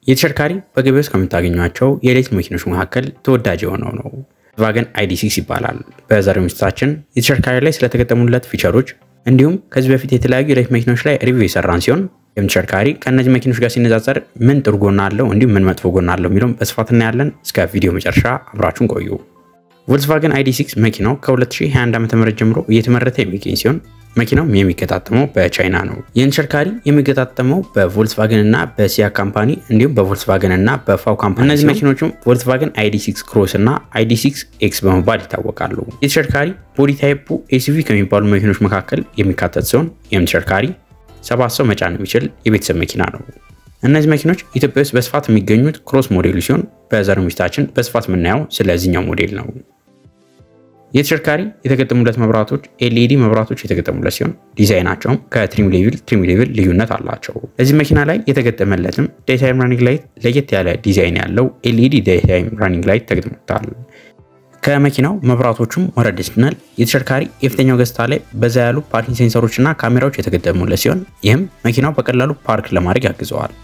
የተሽከርካሪ በገበያ ውስጥ ከምታገኟቸው የኤሌክትሪክ መኪኖች መካከል ተወዳጅ የሆነው ነው። ቮልክስቫገን ID6 ይባላል። በዛሬው ዝግጅታችን የተሽከርካሪ ላይ ስለተገጠሙለት ፊቸሮች እንዲሁም ከዚህ በፊት የተለያዩ የኤሌክትሪክ መኪኖች ላይ ሪቪው የሰራን ሲሆን ተሽከርካሪ ከእነዚህ መኪኖች ጋር ሲነጻጸር ምን ጥሩ ጎና አለው እንዲሁም ምን መጥፎ ጎና አለው የሚለውን በስፋት እናያለን። እስከ ቪዲዮ መጨረሻ አብራችሁን ቆዩ። ቮልክስቫገን ID6 መኪናው ከ2021 ዓ.ም ጀምሮ እየተመረተ የሚገኝ ሲሆን መኪናውም የሚገጣጠመው በቻይና ነው። ይህን ተሽከርካሪ የሚገጣጠመው በቮልክስቫገን እና በሲያ ካምፓኒ እንዲሁም በቮልክስቫገን እና በፋው ካምፓኒ። እነዚህ መኪኖችም ቮልክስቫገን ID6 ክሮስ እና ID6 ኤክስ በመባል ይታወቃሉ። የተሽከርካሪ ቦዲ ታይፑ ኤስዩቪ ከሚባሉ መኪኖች መካከል የሚካተት ሲሆን ይህም ተሽከርካሪ ሰባት ሰው መጫን የሚችል የቤተሰብ መኪና ነው። እነዚህ መኪኖች ኢትዮጵያ ውስጥ በስፋት የሚገኙት ክሮስ ሞዴሉ ሲሆን በዛሬው ዝግጅታችን በስፋት የምናየው ስለዚህኛው ሞዴል ነው። የተሽከርካሪ የተገጠሙለት መብራቶች ኤልኢዲ መብራቶች የተገጠሙለት ሲሆን ዲዛይናቸውም ከትሪም ሌቭል ትሪም ሌቭል ልዩነት አላቸው። እዚህ መኪና ላይ የተገጠመለትም ዴይታይም ራኒንግ ላይት ለየት ያለ ዲዛይን ያለው ኤልኢዲ ዴይታይም ራኒንግ ላይት ተገጥሞታል። ከመኪናው መብራቶቹም ወረድ ስንል የተሽከርካሪ የፊተኛው ገጽታ ላይ በዛ ያሉ ፓርኪንግ ሴንሰሮች እና ካሜራዎች የተገጠሙለት ሲሆን ይህም መኪናው በቀላሉ ፓርክ ለማድረግ ያግዘዋል።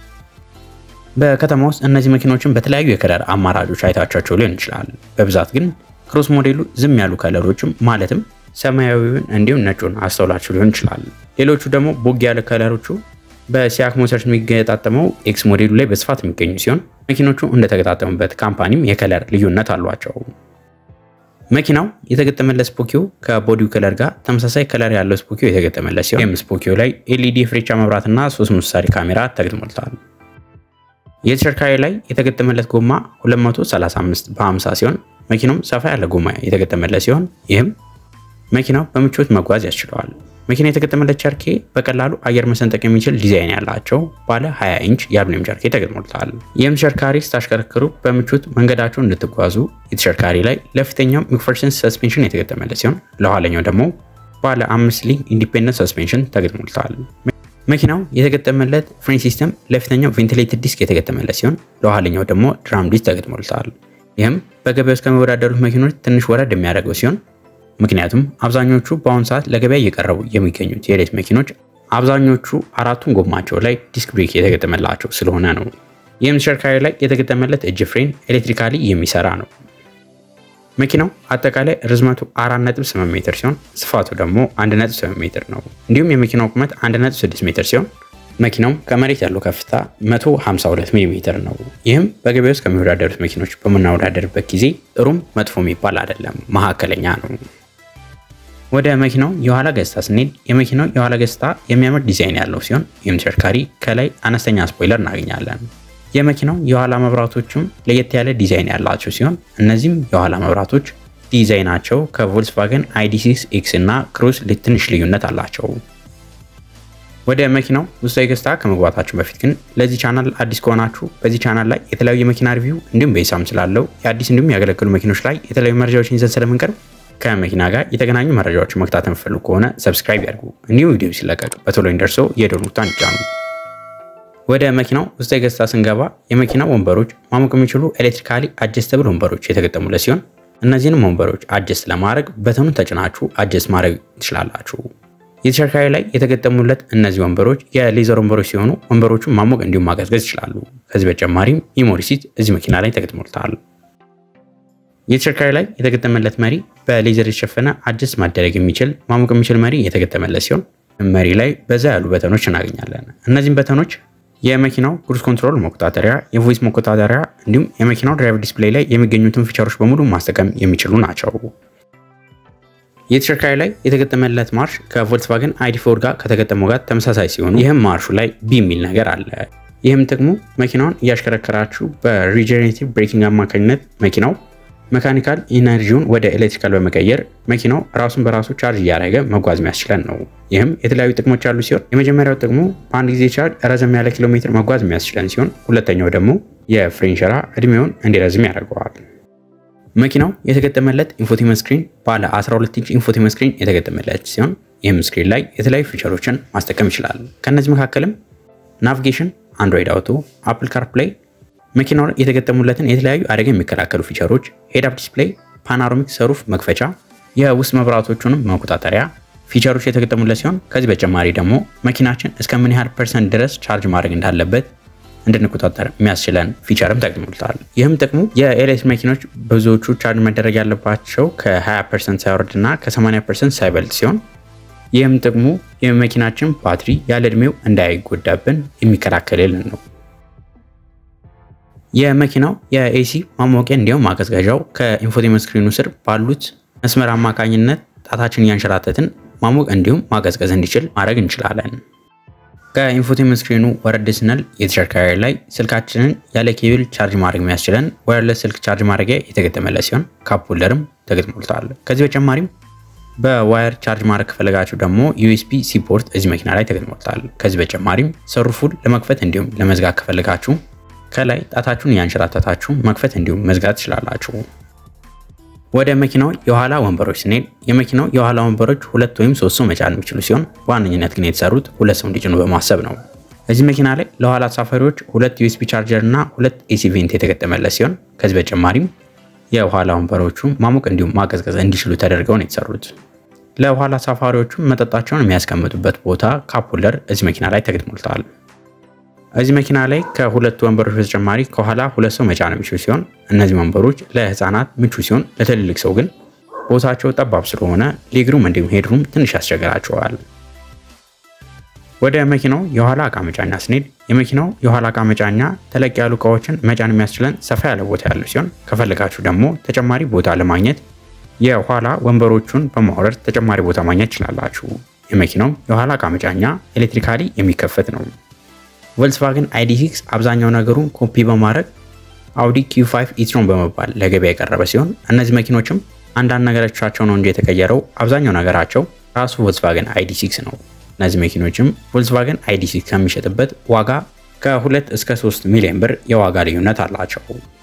በከተማ ውስጥ እነዚህ መኪኖችን በተለያዩ የከለር አማራጮች አይታቻቸው ሊሆን ይችላል። በብዛት ግን ክሮስ ሞዴሉ ዝም ያሉ ከለሮችም ማለትም ሰማያዊውን እንዲሁም ነጩን አስተውላችሁ ሊሆን ይችላል። ሌሎቹ ደግሞ ቦግ ያለ ከለሮቹ በሲያክ ሞተርስ የሚገጣጠመው ኤክስ ሞዴሉ ላይ በስፋት የሚገኙ ሲሆን መኪኖቹ እንደተገጣጠሙበት ካምፓኒም የከለር ልዩነት አሏቸው። መኪናው የተገጠመለት ስፖኪዮ ከቦዲው ከለር ጋር ተመሳሳይ ከለር ያለው ስፖኪዮ የተገጠመለት ሲሆን ይህም ስፖኪዮ ላይ ኤልኢዲ የፍሬቻ መብራትና ሶስት ምሳሌ ካሜራ ተገጥሞለታል። የተሽከርካሪ ላይ የተገጠመለት ጎማ 235 በ50 ሲሆን መኪናውም ሰፋ ያለ ጎማ የተገጠመለት ሲሆን ይህም መኪናው በምቾት መጓዝ ያስችለዋል። መኪና የተገጠመለት ቸርኬ በቀላሉ አየር መሰንጠቅ የሚችል ዲዛይን ያላቸው ባለ 20 ኢንች የአሉሚኒየም ቸርኬ ተገጥሞለታል። ይህም ተሽከርካሪ ስታሽከረክሩ በምቾት መንገዳቸውን እንድትጓዙ የተሽከርካሪ ላይ ለፊተኛው ሚክፈርሰን ሰስፔንሽን የተገጠመለት ሲሆን ለኋለኛው ደግሞ ባለ አምስት ሊንክ ኢንዲፔንደንት ሰስፔንሽን ተገጥሞለታል። መኪናው የተገጠመለት ፍሬን ሲስተም ለፊተኛው ቬንቲሌትድ ዲስክ የተገጠመለት ሲሆን ለኋለኛው ደግሞ ድራም ዲስክ ተገጥሞለታል። ይህም በገበያ ውስጥ ከሚወዳደሩት መኪኖች ትንሽ ወረድ የሚያደርገው ሲሆን ምክንያቱም አብዛኞቹ በአሁኑ ሰዓት ለገበያ እየቀረቡ የሚገኙት የኤሌክትሪክ መኪኖች አብዛኞቹ አራቱን ጎማቸው ላይ ዲስክ ብሬክ የተገጠመላቸው ስለሆነ ነው። ይህም ተሽከርካሪ ላይ የተገጠመለት እጅ ፍሬን ኤሌክትሪካሊ የሚሰራ ነው። መኪናው አጠቃላይ ርዝመቱ 4.8 ሜትር ሲሆን ስፋቱ ደግሞ 1.8 ሜትር ነው። እንዲሁም የመኪናው ቁመት 1.6 ሜትር ሲሆን መኪናው ከመሬት ያለው ከፍታ 152 ሚሊ ሜትር ነው። ይህም በገበያ ውስጥ ከሚወዳደሩት መኪኖች በምናወዳደርበት ጊዜ ጥሩም መጥፎ የሚባል አይደለም፣ መካከለኛ ነው። ወደ መኪናው የኋላ ገጽታ ስንሄድ የመኪናው የኋላ ገጽታ የሚያምር ዲዛይን ያለው ሲሆን ይህም ተሽከርካሪ ከላይ አነስተኛ ስፖይለር እናገኛለን። የመኪናው የኋላ መብራቶችም ለየት ያለ ዲዛይን ያላቸው ሲሆን እነዚህም የኋላ መብራቶች ዲዛይናቸው ከቮልክስቫገን ID6 ኤክስ እና ክሩዝ ትንሽ ልዩነት አላቸው። ወደ መኪናው ውስጣዊ ገጽታ ከመግባታችሁ በፊት ግን ለዚህ ቻናል አዲስ ከሆናችሁ በዚህ ቻናል ላይ የተለያዩ የመኪና ሪቪው እንዲሁም በሂሳብ ስላለው የአዲስ እንዲሁም ያገለገሉ መኪኖች ላይ የተለያዩ መረጃዎችን ይዘን ስለምንቀርብ ከመኪና ጋር የተገናኙ መረጃዎችን መከታተል የምትፈልጉ ከሆነ ሰብስክራይብ ያድርጉ። እንዲሁም ቪዲዮ ሲለቀቅ በቶሎ እንደርሰው የደወል ምልክቱን ይጫኑ። ወደ መኪናው ውስጣዊ ገጽታ ስንገባ የመኪናው ወንበሮች ማሞቅ የሚችሉ ኤሌክትሪካሊ አጀስተብል ወንበሮች የተገጠሙለት ሲሆን እነዚህንም ወንበሮች አጀስት ለማድረግ በተኑን ተጭናችሁ አጀስት ማድረግ ትችላላችሁ። የተሽከርካሪ ላይ የተገጠሙለት እነዚህ ወንበሮች የሌዘር ወንበሮች ሲሆኑ ወንበሮቹን ማሞቅ እንዲሁም ማቀዝቀዝ ይችላሉ። ከዚህ በተጨማሪም ሚሞሪ ሲት እዚህ መኪና ላይ ተገጥሞለታል። የተሽከርካሪ ላይ የተገጠመለት መሪ በሌዘር የተሸፈነ አጀስት ማደረግ የሚችል ማሞቅ የሚችል መሪ የተገጠመለት ሲሆን መሪ ላይ በዛ ያሉ በተኖች እናገኛለን። እነዚህም በተኖች የመኪናው ክሩዝ ኮንትሮል መቆጣጠሪያ፣ የቮይስ መቆጣጠሪያ እንዲሁም የመኪናው ድራይቭ ዲስፕሌይ ላይ የሚገኙትን ፊቸሮች በሙሉ ማስጠቀም የሚችሉ ናቸው። የተሽከርካሪ ላይ የተገጠመለት ማርሽ ከቮልክስቫገን ID4 ጋር ከተገጠመው ጋር ተመሳሳይ ሲሆኑ ይህም ማርሹ ላይ ቢ የሚል ነገር አለ። ይህም ጥቅሙ መኪናውን እያሽከረከራችሁ በሪጀኔሬቲቭ ብሬኪንግ አማካኝነት መኪናው መካኒካል ኢነርጂውን ወደ ኤሌክትሪካል በመቀየር መኪናው ራሱን በራሱ ቻርጅ እያደረገ መጓዝ የሚያስችለን ነው። ይህም የተለያዩ ጥቅሞች ያሉ ሲሆን የመጀመሪያው ጥቅሙ በአንድ ጊዜ ቻርጅ ረዘም ያለ ኪሎ ሜትር መጓዝ የሚያስችለን ሲሆን ሁለተኛው ደግሞ የፍሬን ሸራ እድሜውን እንዲረዝም ያደርገዋል። መኪናው የተገጠመለት ኢንፎቴመንት ስክሪን ባለ 12 ኢንች ኢንፎቴመንት ስክሪን የተገጠመለት ሲሆን ይህም ስክሪን ላይ የተለያዩ ፊቸሮችን ማስጠቀም ይችላል። ከእነዚህ መካከልም ናቪጌሽን፣ አንድሮይድ አውቶ፣ አፕል ካርፕላይ መኪናው የተገጠሙለትን የተለያዩ አደጋ የሚከላከሉ ፊቸሮች፣ ሄድ አፕ ዲስፕሌይ፣ ፓናሮሚክ ሰሩፍ መክፈቻ፣ የውስጥ መብራቶቹንም መቆጣጠሪያ ፊቸሮች የተገጠሙለት ሲሆን ከዚህ በተጨማሪ ደግሞ መኪናችን እስከ ምን ያህል ፐርሰንት ድረስ ቻርጅ ማድረግ እንዳለበት እንድንቆጣጠር የሚያስችለን ፊቸርም ተገኝቶልታል። ይህም ጥቅሙ የኤሌክትሪክ መኪኖች ብዙዎቹ ቻርጅ መደረግ ያለባቸው ከ20 ፐርሰንት ሳይወርድ እና ከ80 ፐርሰንት ሳይበልጥ ሲሆን ይህም ጥቅሙ የመኪናችን ባትሪ ያለ እድሜው እንዳይጎዳብን የሚከላከልልን ነው። የመኪናው የኤሲ ማሞቂያ እንዲሁም ማቀዝቀዣው ከኢንፎቴመንት ስክሪኑ ስር ባሉት መስመር አማካኝነት ጣታችን እያንሸራተትን ማሞቅ እንዲሁም ማቀዝቀዝ እንዲችል ማድረግ እንችላለን። ከኢንፎቴመንት ስክሪኑ ወረድ ስንል የተሽከርካሪ ላይ ስልካችንን ያለ ኬብል ቻርጅ ማድረግ የሚያስችለን ዋየርለስ ስልክ ቻርጅ ማድረጊያ የተገጠመለት ሲሆን ካፕ ሆልደርም ተገጥሞልታል። ከዚህ በተጨማሪም በዋየር ቻርጅ ማድረግ ከፈለጋችሁ ደግሞ ዩኤስቢ ሲ ፖርት እዚህ መኪና ላይ ተገጥሞልታል። ከዚህ በተጨማሪም ሰሩፉን ለመክፈት እንዲሁም ለመዝጋት ከፈለጋችሁ ከላይ ጣታችሁን እያንሸራተታችሁ መክፈት እንዲሁም መዝጋት ትችላላችሁ። ወደ መኪናው የኋላ ወንበሮች ስንሄድ የመኪናው የኋላ ወንበሮች ሁለት ወይም ሶስት ሰው መጫን የሚችሉ ሲሆን በዋነኝነት ግን የተሰሩት ሁለት ሰው እንዲጭኑ በማሰብ ነው። እዚህ መኪና ላይ ለኋላ ተሳፋሪዎች ሁለት ዩኤስቢ ቻርጀር እና ሁለት ኤሲ ቬንት የተገጠመለት ሲሆን ከዚህ በተጨማሪም የኋላ ወንበሮቹ ማሞቅ እንዲሁም ማቀዝቀዝ እንዲችሉ ተደርገው ነው የተሰሩት። ለኋላ ተሳፋሪዎቹ መጠጣቸውን የሚያስቀምጡበት ቦታ ካፕ ሆልደር እዚህ መኪና ላይ ተገጥሞልታል። እዚህ መኪና ላይ ከሁለት ወንበሮች በተጨማሪ ከኋላ ሁለት ሰው መጫን የሚችሉ ሲሆን እነዚህ ወንበሮች ለህፃናት ምቹ ሲሆን ለትልልቅ ሰው ግን ቦታቸው ጠባብ ስለሆነ ሌግሩም እንዲሁም ሄድሩም ትንሽ ያስቸግራቸዋል። ወደ መኪናው የኋላ እቃ መጫኛ ስንሄድ የመኪናው የኋላ እቃ መጫኛ ተለቅ ያሉ እቃዎችን መጫን የሚያስችለን ሰፋ ያለ ቦታ ያለው ሲሆን ከፈለጋችሁ ደግሞ ተጨማሪ ቦታ ለማግኘት የኋላ ወንበሮቹን በማውረድ ተጨማሪ ቦታ ማግኘት ትችላላችሁ። የመኪናው የኋላ እቃ መጫኛ ኤሌክትሪካሊ የሚከፈት ነው። ቮልክስቫገን ID6 አብዛኛው ነገሩን ኮፒ በማድረግ አውዲ Q5 ኢትሮን በመባል ለገበያ የቀረበ ሲሆን እነዚህ መኪኖችም አንዳንድ ነገሮቻቸው ነው እንጂ የተቀየረው አብዛኛው ነገራቸው ራሱ ቮልክስቫገን ID6 ነው። እነዚህ መኪኖችም ቮልክስቫገን ID6 ከሚሸጥበት ዋጋ ከ2 እስከ 3 ሚሊዮን ብር የዋጋ ልዩነት አላቸው።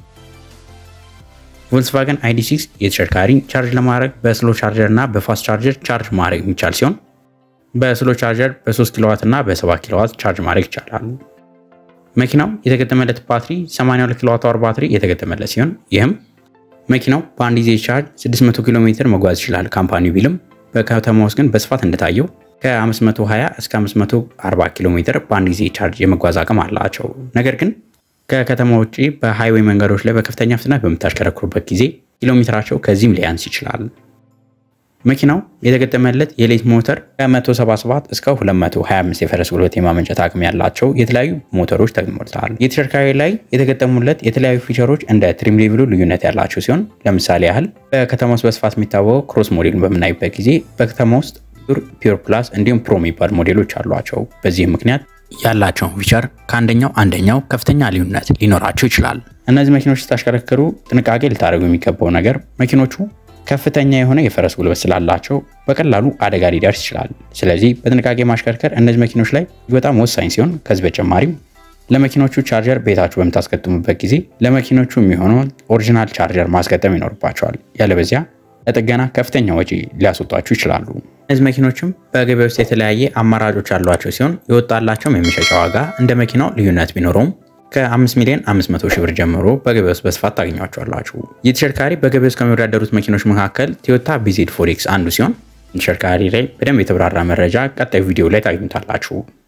ቮልክስቫገን ID6 የተሽከርካሪ ቻርጅ ለማድረግ በስሎ ቻርጀር እና በፋስት ቻርጀር ቻርጅ ማድረግ የሚቻል ሲሆን በስሎ ቻርጀር በ3 ኪሎዋት እና በ7 ኪሎዋት ቻርጅ ማድረግ ይቻላል። መኪናው የተገጠመለት ባትሪ 82 ኪሎዋት አወር ባትሪ የተገጠመለት ሲሆን ይህም መኪናው በአንድ ጊዜ ቻርጅ 600 ኪሎ ሜትር መጓዝ ይችላል ካምፓኒው ቢልም በከተማ ውስጥ ግን በስፋት እንደታየው ከ520 እስከ 540 ኪሎ ሜትር በአንድ ጊዜ ቻርጅ የመጓዝ አቅም አላቸው። ነገር ግን ከከተማ ውጭ በሃይዌይ መንገዶች ላይ በከፍተኛ ፍጥነት በምታሽከረክሩበት ጊዜ ኪሎ ሜትራቸው ከዚህም ሊያንስ ይችላል። መኪናው የተገጠመለት የሌት ሞተር ከ177 እስከ 225 የፈረስ ጉልበት የማመንጨት አቅም ያላቸው የተለያዩ ሞተሮች ተገጥሞለታል። የተሽከርካሪ ላይ የተገጠሙለት የተለያዩ ፊቸሮች እንደ ትሪም ሌቭሉ ልዩነት ያላቸው ሲሆን ለምሳሌ ያህል በከተማ ውስጥ በስፋት የሚታወቀው ክሮስ ሞዴልን በምናይበት ጊዜ በከተማ ውስጥ ፒር፣ ፒር ፕላስ እንዲሁም ፕሮ የሚባሉ ሞዴሎች አሏቸው። በዚህም ምክንያት ያላቸውን ፊቸር ከአንደኛው አንደኛው ከፍተኛ ልዩነት ሊኖራቸው ይችላል። እነዚህ መኪኖች ስታሽከረክሩ ጥንቃቄ ልታደርጉ የሚገባው ነገር መኪኖቹ ከፍተኛ የሆነ የፈረስ ጉልበት ስላላቸው በቀላሉ አደጋ ሊደርስ ይችላል። ስለዚህ በጥንቃቄ ማሽከርከር እነዚህ መኪኖች ላይ በጣም ወሳኝ ሲሆን ከዚህ በተጨማሪም ለመኪኖቹ ቻርጀር ቤታችሁ በምታስገጥሙበት ጊዜ ለመኪኖቹ የሚሆነውን ኦሪጂናል ቻርጀር ማስገጠም ይኖርባቸዋል። ያለበዚያ ለጥገና ከፍተኛ ወጪ ሊያስወጧችሁ ይችላሉ። እነዚህ መኪኖችም በገበያ ውስጥ የተለያየ አማራጮች ያሏቸው ሲሆን የወጣላቸውም የመሸጫ ዋጋ እንደ መኪናው ልዩነት ቢኖረውም ከ5 ሚሊዮን 500 ሺህ ብር ጀምሮ በገበያ ውስጥ በስፋት ታገኟቸዋላችሁ። ይህ ተሽከርካሪ በገበያ ውስጥ ከሚወዳደሩት መኪኖች መካከል ቶዮታ ቢዜድ ፎሬክስ አንዱ ሲሆን ተሽከርካሪ ላይ በደንብ የተብራራ መረጃ ቀጣዩ ቪዲዮ ላይ ታገኙታላችሁ።